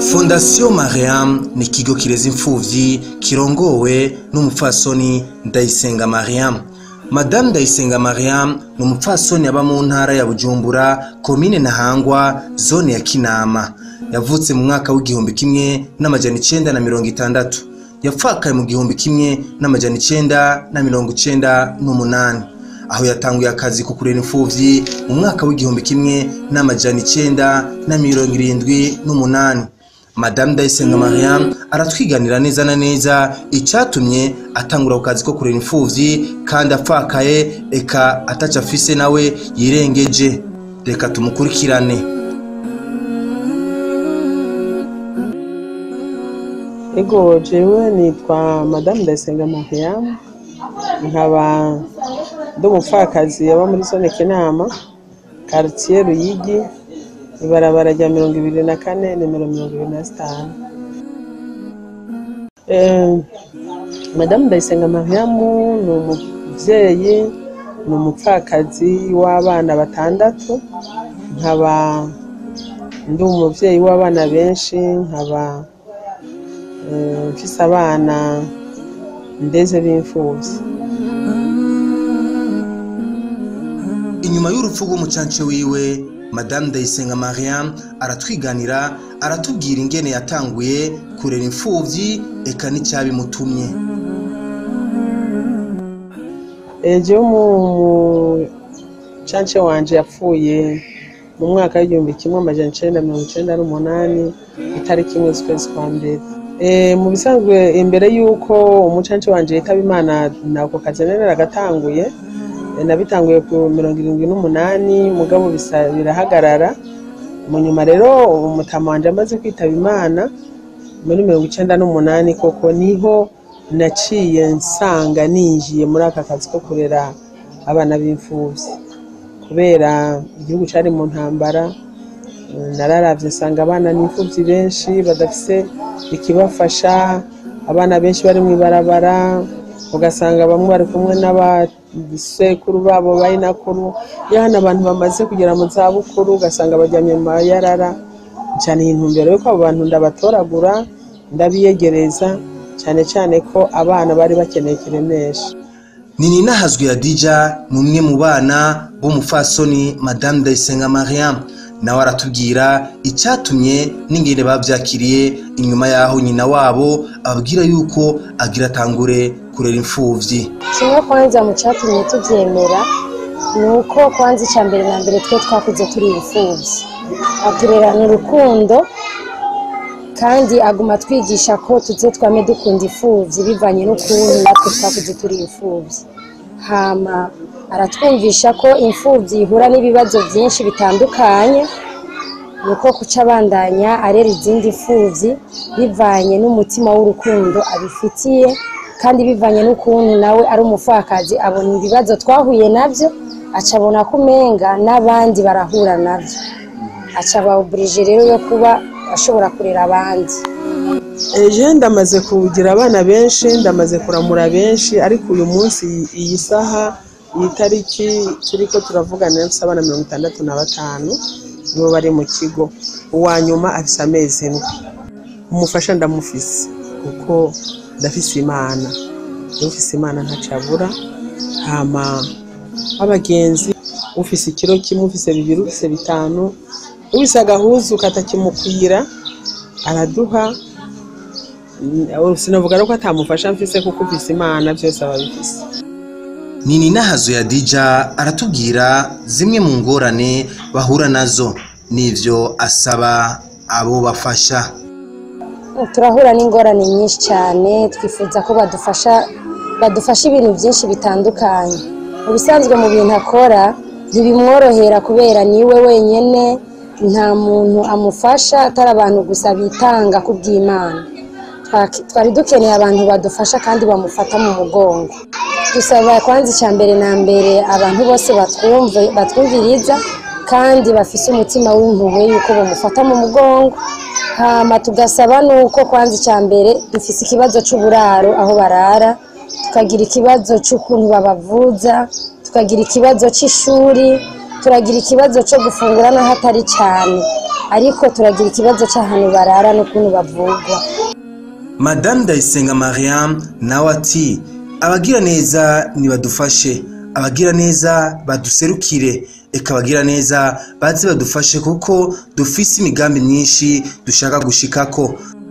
fondasiyo mariam ni ikigo kireza imfuvyi kirongowe n'umupfasoni ndayisenga mariam madamu ndayisenga mariam ni umupfasoni aba mu ntara ya bujumbura komine ntahangwa zone ya kinama yavutse mu mwaka w'igihumbi kimwe n'amajana icenda na mirongo itandatu yapfakaye mu gihumbi kimwe n'amajana icenda na mirongo icenda n'umunani aho yatanguye akazi ko kurera imfuvyi mu mwaka w'igihumbi kimwe n'amajana icenda na mirongo irindwi n'umunani madamu ndayisenga mariam aratwiganira neza na neza icatumye atangura ku kazi ko kurera imfuvyi kandi apfakaye eka ataca afise nawe yirengeje reka tumukurikirane ego jewe nitwa madamu ndayisenga mariam nkaba ndi umupfakazi aba muri zone kinama quartier ruyigi ibarabara rya mirongo ibiri na kane nimero mirongo ibiri na zitanu Eh, madamu ndayisenga mariamu ni umubyeyi ni umupfakazi w'abana batandatu nkaba ndi umubyeyi w'abana benshi nkaba eh, mfise abana ndeze b'imfuvyi inyuma y'urupfu rw'umucance wiwe madamu ndayisenga mariam aratwiganira aratubwira ingene yatanguye kurera imfuvyi eka n'icyabimutumye ejo mu mucance wanje yapfuye mu mwaka w'igihumbi kimwe amajana icenda mirongo icenda n'umunani itariki imwe z'ukwezi kwa mbere Eh, mu bisanzwe imbere y'uko umucance wanje yitaba imana nako kazi nari naragatanguye Eh, nabitanguye ku mirongo irindwi n'umunani mugabo bisa birahagarara mu nyuma rero umutama wanje amaze kwitaba imana muri mirongo icenda n'umunani koko niho naciye nsanga ninjiye muri aka kazi ko kurera abana b'imfuvyi kubera igihugu cari mu ntambara eh, nararavye nsanga abana n'imfuvyi benshi badafise ikibafasha abana benshi bari mw'ibarabara ugasanga bamwe bari kumwe n'abasekuru babo bayinakuru yahana abantu bamaze kugera mu zabukuru ugasanga baryamye mu mayarara cyane intumbero yuko abo bantu ndabatoragura ndabiyegereza cyane cyane ko abana bari bakeneye kiremesha nini nahazwe ya dija ni umwe mu bana b'umufasoni madamu ndayisenga mariam nawe aratubwira icyatumye n'ingene bavyakiriye inyuma y'aho nyina wabo ababwira yuko agira atangure kurera imfuvyi kimwe kwanza mu cyatumye tubyemera ni uko kwanza icya mbere na mbere twe twakuze turi imfubyi aturerana urukundo kandi aguma twigisha ko tuze twame dukunda imfubyi bivanye n'ukuntu natwe twakuze turi imfubyi hama aratwumvisha ko imfubyi ihura n'ibibazo byinshi bitandukanye ni uko kuca abandanya arera izindi mfubyi bivanye n'umutima w'urukundo abifitiye kandi bivanye n'ukuntu nawe ari umupfakazi abona ibibazo twahuye nabyo aca abona ko umenga n'abandi barahura nabyo aca abawuburije rero yo kuba ashobora kurera abandi ejo ndamaze kugira abana benshi ndamaze kuramura benshi ariko uyu munsi iyi saha iyi tariki turi ko turavugana nafise abana mirongo itandatu na batanu nibo bari mu kigo uwa nyuma afise amezi indwi umufasha ndamufise kuko ndafise imana ufise imana ntacabura hama abagenzi ufise ikiro kimwe ufise bibiri ufise bitanu ufise agahuzu katakimukwira araduha Mm, sinavuga rero ko atamufasha mfise kuko ufise imana byose aba bifise nini nahazo ya dija aratubwira zimwe mu ngorane bahura nazo n'ivyo asaba abo bafasha turahura n'ingorane nyinshi cyane twifuza ko badufasha badufasha ibintu byinshi bitandukanye mu bisanzwe mu bintu akora ntibimworohera kubera niwe wenyine nta muntu amufasha atari abantu gusa bitanga ku bw'imana Twaki- twari dukeneye abantu badufasha kandi bamufata mu mugongo dusaba kwanza icya mbere na mbere abantu bose batwumve- batwumviriza kandi bafise umutima w'impuhwe yuko bamufata mu mugongo hama tugasaba nuko kwanza icya mbere dufise ikibazo c'uburaro aho barara tukagira ikibazo c'ukuntu babavuza tukagira ikibazo c'ishuri turagira ikibazo cyo gufungura n'aho atari cyane ariko turagira ikibazo cy'ahantu barara n'ukuntu bavugwa Madame Ndayisenga Mariam nawe ati abagira neza nibadufashe abagira neza baduserukire eka abagira neza baze badufashe kuko dufise imigambi myinshi dushaka gushikako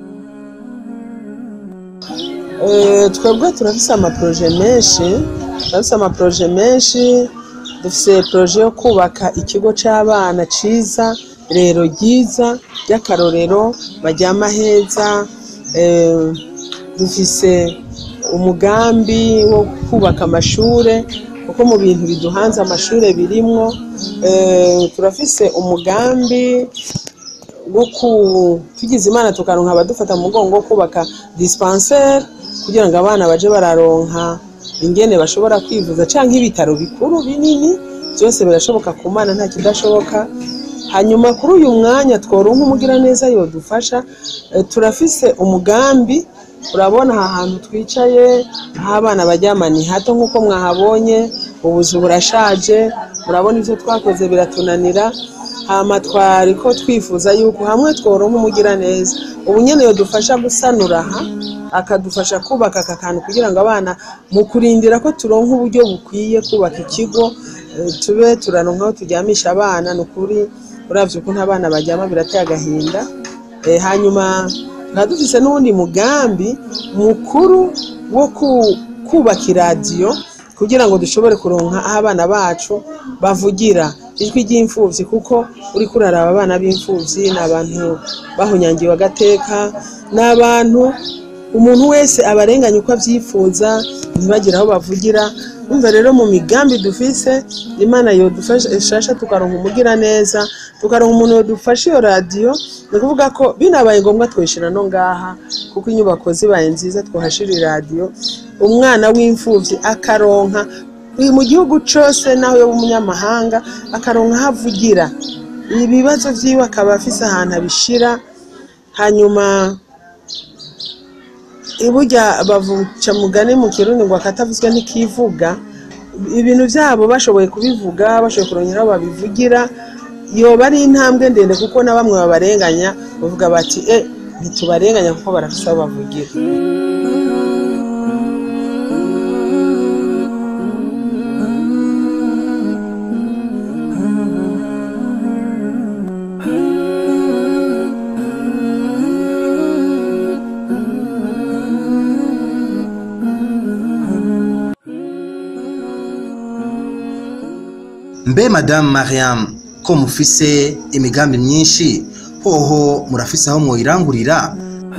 Eh, twebwe turafise amaproje menshi turafise amaproje menshi dufise proje yo kubaka ikigo c'abana ciza rero ryiza ry'akarorero baryama heza eh, dufise umugambi wo kubaka amashure kuko mu bintu biduhanze amashure birimwo eh, turafise umugambi wo ku tugize imana tukaronka abadufata mu mugongo wo kubaka dispensaire kugira ngo abana baje bararonka ingene bashobora kwivuza canke ibitaro bikuru binini byose birashoboka ku mana nta kidashoboka hanyuma kuri uyu mwanya tworonka umugiraneza yodufasha eh, turafise umugambi urabona aha hantu twicaye aho abana baryama ni hato nk'uko mwahabonye ubuzu burashaje murabona ivyo twakoze biratunanira hama twari ko twifuza yuko hamwe tworonka umugiraneza ubu nyene yodufasha gusanura aha akadufasha kubaka aka kantu kugira ngo abana mu kurindira ko turonka uburyo bukwiye kubaka ikigo eh, tube turaronka aho turyamisha abana ni ukuri uravye ukuntu abana baryama birateye agahinda Eh, hanyuma tukaba dufise n'uwundi mugambi mukuru wo ku- kubaka iradiyo kugira ngo dushobore kuronka aho abana bacu bavugira ijwi ry'imfuvyi kuko uriko uraraba abana b'imfuvyi ni abantu bahunyangiwe agateka ni abantu umuntu wese abarenganya uko avyifuza ntibagire aho bavugira umva rero mu migambi dufise imana yodufasha tukaronka umugira neza tukaronka umuntu yodufasha iyo radiyo ni ukuvuga ko binabaye ngombwa twishira no ngaha kuko inyubako zibaye nziza twohashira iradiyo umwana w'imfuvyi akaronka uyu mu gihugu cose naho yoba umunyamahanga akaronka aho avugira ibibazo vyiwe akaba afise ahantu abishira hanyuma iburya bavuca mugani mu kirundi ngo akatavuzwe ntikivuga ibintu byabo bashoboye kubivuga bashoboye kurongera aho babivugira yoba ari intambwe ndende kuko na bamwe babarenganya bavuga bati e ntitubarenganya kuko barafise aho bavugira mbe Madame Mariam ko mufise imigambi myinshi hoho murafise aho mwoyirangurira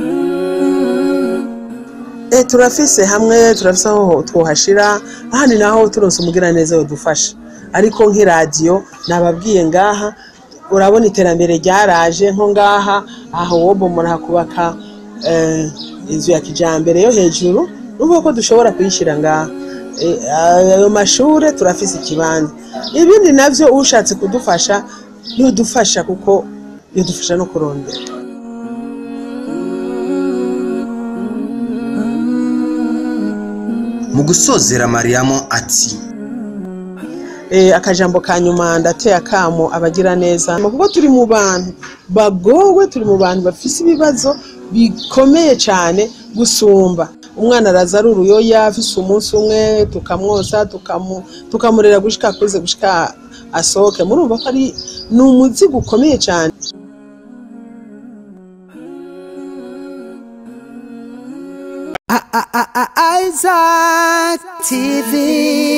e turafise hamwe turafise aho twohashira ahandi naho turonse umugiraneza yodufasha ariko nk'iradiyo nababwiye ngaha urabona iterambere ryaraje nko ngaha aho wobomora hakubaka eh, inzu ya kijambere yo hejuru nuvuga ko dushobora kuyishyira ngaha Eh, ayo mashure turafise ikibanza ibindi navyo ushatse kudufasha yodufasha kuko yodufasha no kurondera mu gusozera Mariam ati eh, akajambo ka nyuma ndateye akamo abagira neza kuko turi mu bantu bagowe turi mu bantu bafise ibibazo bikomeye cyane gusumba umwana araza ari uruyoya afise umunsi umwe tukamwosa tukamu- tukamurera gushika akuze gushika asohoke murumva ko ari ni umuzigo ukomeye cyane Isaac TV.